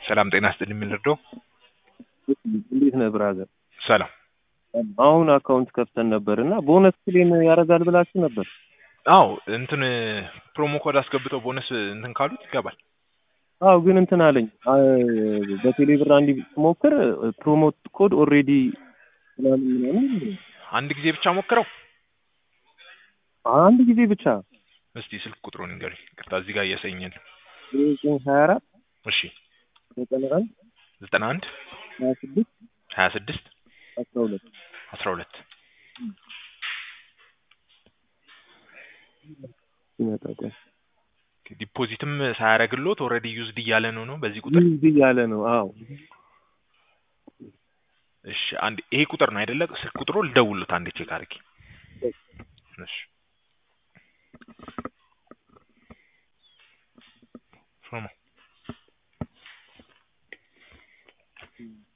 ሰላም ጤና ይስጥልኝ የምንረዳው እንዴት ነህ ብራዘር? ሰላም አሁን አካውንት ከፍተን ነበር እና ቦነስ ክሌም ያደርጋል ብላችሁ ነበር። አዎ እንትን ፕሮሞ ኮድ አስገብተው ቦነስ እንትን ካሉት ይገባል። አዎ ግን እንትን አለኝ አ- በቴሌ ብር አንድ ሞክር ፕሮሞት ኮድ ኦልሬዲ ምናምን ምናምን አንድ ጊዜ ብቻ ሞክረው አንድ ጊዜ ብቻ እስቲ ስልክ ቁጥሩን ንገሩኝ። ቅርታ እዚህ ጋር እያሰኘን ዘጠኝ ሀያ አራት እሺ ዘጠና አንድ ዘጠና አንድ ሀያ ስድስት ሀያ ስድስት አስራ ሁለት አስራ ሁለት ይመጣ ቆይ ዲፖዚትም ሳያደርግሎት ኦልሬዲ ዩዝድ እያለ ነው ነው በዚህ ቁጥር ዩዝ እያለ ነው። አዎ እሺ አንድ ይሄ ቁጥር ነው አይደለ? ስልክ ቁጥሩ ልደውሉት አንዴ ቼክ አድርጊ። እሺ ሾማ